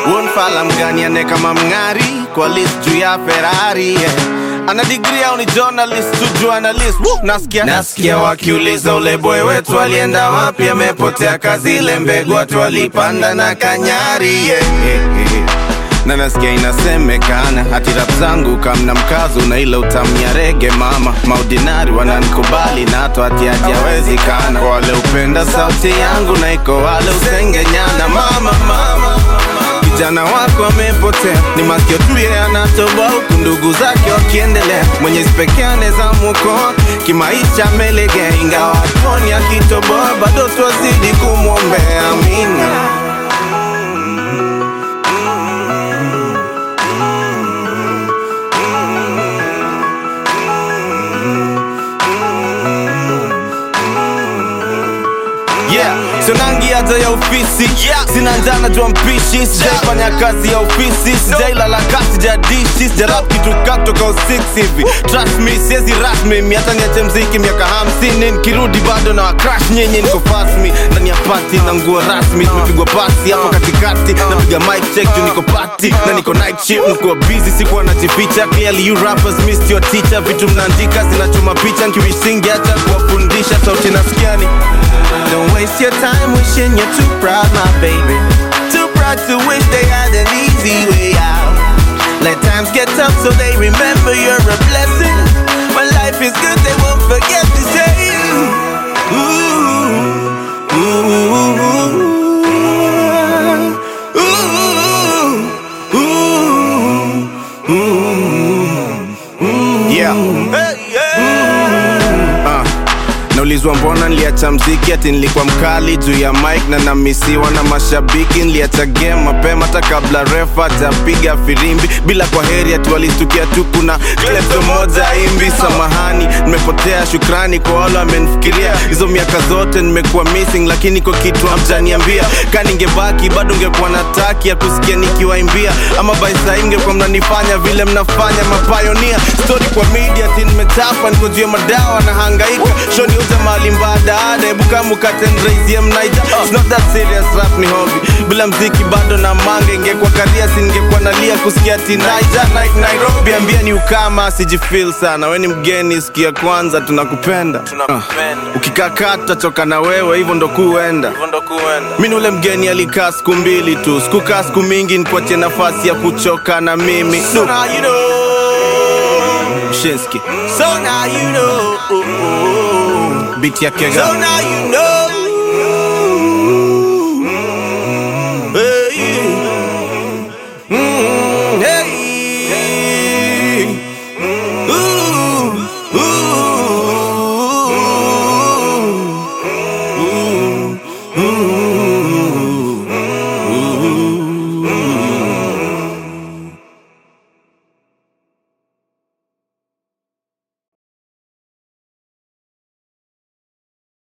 Wonfala mgani ane kama mng'ari kwa list juu ya Ferrari yeah. Ana degree au ni journalist tu journalist Woo! Nasikia nasikia wakiuliza ule boy wetu alienda wapi, amepotea kazi, ile mbegu watu walipanda na kanyari yeah, yeah, yeah. Na nasikia inasemekana hati rap zangu kamna mkazo na ile utamu ya rege mama maudinari wananikubali na hata hati hati hawezekana kwa wale upenda sauti yangu na iko wale usengenyana mama mama kijana wako amepotea, ni masikio tu yeye anatoboa, huku ndugu zake wakiendelea. Mwenyezi pekee anaweza mwokoa kimaisha, amelegea, ingawa hatuoni akitoboa, bado twazidi kumwombea. Amina. Yeah, sonangi hata ya ofisi yeah. Sina njana jua mpishi sijaifanya kazi ya ofisi sijailala kasi sijadishi sijarap kitu katoka usix hivi trust me siezi rasmi mi hata niache mziki miaka hamsini nikirudi bado na wakrash nyinyi niko fasmi ndani ya pati na nguo rasmi tumepigwa pasi hapo katikati napiga mic check juu niko pati na niko night shift nikuwa busy sikuwa najificha clearly you rappers missed your teacher vitu mnaandika zinachoma picha nkiwisingi hata kuwafundisha sauti nasikiani Don't waste your time wishing you're too proud, my baby. Too proud to wish they had an easy way out. Let times get tough so they remember you're a blessing. When life is good, they won't forget to say, ooh, ooh, ooh, ooh, ooh. Yeah. Hey, yeah. Uh. Naulizwa mbona niliacha mziki ati nilikuwa mkali juu ya mic na namisiwa na mashabiki. Niliacha game mapema hata kabla refa hajapiga firimbi, bila kwa heri ati walistukia tu kuna klepto moja imbi. Samahani, nimepotea, shukrani kwa wale wamenifikiria. Hizo miaka zote nimekuwa missing, lakini kwa kitu hamjaniambia. Ka ningebaki bado ungekuwa na taki ya kusikia nikiwaimbia, ama by saa hii mngekuwa mnanifanya vile mnafanya mapayonia. Story kwa media ati nimechapa, niko juu ya madawa na hangaika shoni uza mali mbadaada hebu kama ukatendraizie mnaija It's not that serious rap ni hobby bila mziki bado na manga ingekuwa karia singekuwa nalia kusikia ati naija Nai- nairobi ambia ni ukama sijifil sana we ni mgeni sikia kwanza tunakupenda uh, ukikakaa tutachoka na wewe hivyo ndo kuenda mi ni ule mgeni alikaa siku mbili tu sikukaa siku mingi nikuachie nafasi ya kuchoka na mimi so now you know. Shinski. So now you know. Beat ya Kega. So now you know.